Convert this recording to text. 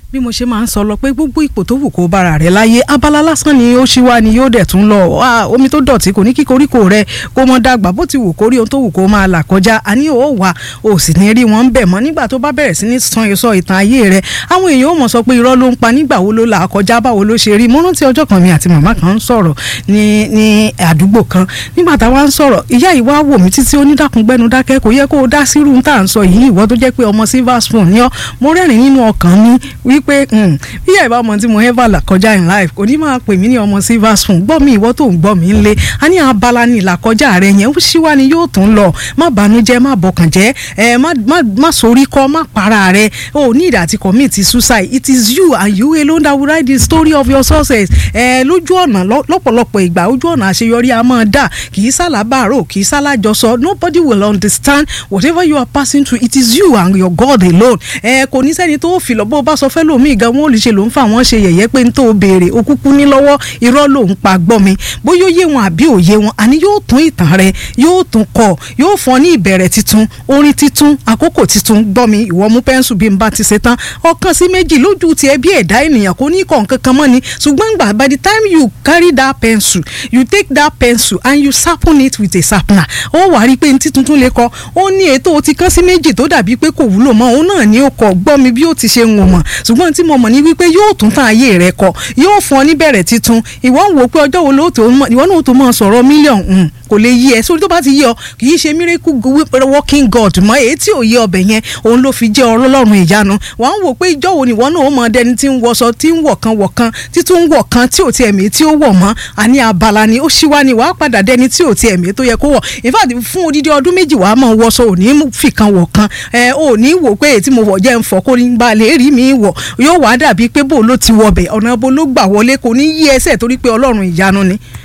bí mo ṣe máa ń sọ lọ pé gbogbo ipò tó wù kó bára rẹ láyé abala lásán ni ó ṣí wá ni yóò dẹ̀ tún lọ omi tó dọ̀tí kò ní kí koríko rẹ kó mọ́ dàgbà bó ti wù kórí ohun tó wù kó máa là kọjá àní ò wà ò sì ní rí wọn bẹ̀ mọ́ nígbà tó bá bẹ̀rẹ̀ sí ní san èso ìtàn ayé rẹ àwọn èèyàn ò mọ̀ sọ pé irọ́ ló ń pa nígbà wo ló là kọjá báwo ló ṣe rí mo rántí ọjọ́ kan mi àti màmá kan ń sọ̀rọ̀ ní ní àdúgbò kan nígbà táwa ń sọ̀rọ̀ ìyá yìí wá wò mí títí onídàkúngbẹ́nu dákẹ́ kò yẹ kó o dá sírú tá à ń sọ yìí ìwọ tó jẹ́ pé ọmọ silver spoon ni ọ́ mo rẹ́rìn nínú ọkàn mi wípé bí ìyá ìbá ọmọ tí mo ever là kọjá in life kò ní máa pè mí ní ọmọ silver spoon gbọ́ mi ìwọ tó ń gbọ́ mi ń lé a ní abala ní ìlàkọjá rẹ yẹn ó ṣíwá ni yóò tún lọ má bànújẹ́ má bọkàn jẹ́ ẹ má sorí kọ́ má para rẹ o ní ìdá àti commit suicide it is you and you alone that will write the story of your success ẹ lójú ọ̀nà lọ́pọ̀lọpọ̀ ìgbà ojú ọ̀nà àṣeyọrí a máa dà kì í sálábàárò kì í sálájọsọ nobody will understand whatever you are passing through it is you and your God alone ẹ kò ní sẹ́ni tó fi lọ bó bá sọ fẹ́ lómi gan wọn ò lè ṣe ló ń fa àwọn ṣe yẹ̀yẹ́ pé n tó béèrè o kúkú ní lọ́wọ́ irọ́ ló ń pa gbọ́ mi bóyá ó yé wọn àbí ò yé wọn àní yóò tún ìtàn rẹ yóò tún kọ yóò fọn ní ìbẹ̀rẹ̀ titun orin titun àkókò titun gbọ́ mi ìwọ mú pẹ́ńsù bí n bá ti ṣe tán ọ̀kan sí méjì lójú tiẹ̀ bí ẹ̀dá ènìyàn kò ní kọ̀ nǹkan kan mọ́ ni ṣùgbọ́n gbà by the time you carry that pencil you take that pencil and you sharpen it with a sharpener ó wàá rí i pé ní títún lè kọ ó ní ètò ti kán sí méjì tó dàbí pé kò wúlò mọ́ òun náà ní ó kọ gbọ́ mi bí ó ti ṣe ń wò mọ̀ ṣùgbọ́n tí mo mọ̀ ní wípé yóò tún tán ayé rẹ kọ yóò fún ọ níbẹ̀rẹ̀ titun ìwọ ń wò pé ọjọ́ wo ló tó ìwọ náà tó máa sọ̀rọ̀ mílíọ̀nù kò lè yí ẹ sórí tó bá ti yí ọ kì í ṣe miracle working God mọ èyí tí ò yí ọbẹ̀ yẹn òun ló fi jẹ́ ọlọ́run ìyanu wọ́n ń wò pé ìjọ́ wo ni ìwọ náà ó mọ dẹni tí ń wọṣọ tí ń wọ̀ kan wọ̀ kan tí tún ń wọ̀ kan tí ò ti ẹ̀mí tí ó wọ̀ mọ́ àní abala ni ó ṣíwá ni wàá padà dẹni tí ò ti ẹ̀mí tó yẹ kó wọ̀ in fact fún odidi ọdún méjì wàá mọ̀ wọṣọ ò ní fìkan wọ̀ kan ẹ ò ní wò pé èyí tí mo wọ̀ jẹ́ ń fọ̀ kó ní bá lè rí mi wọ̀ yóò wá dàbí pé bó ló ti wọbẹ̀ ọ̀nà bó ló gbà wọlé kò ní yí ẹsẹ̀ torí pé ọlọ́run ìyanu ni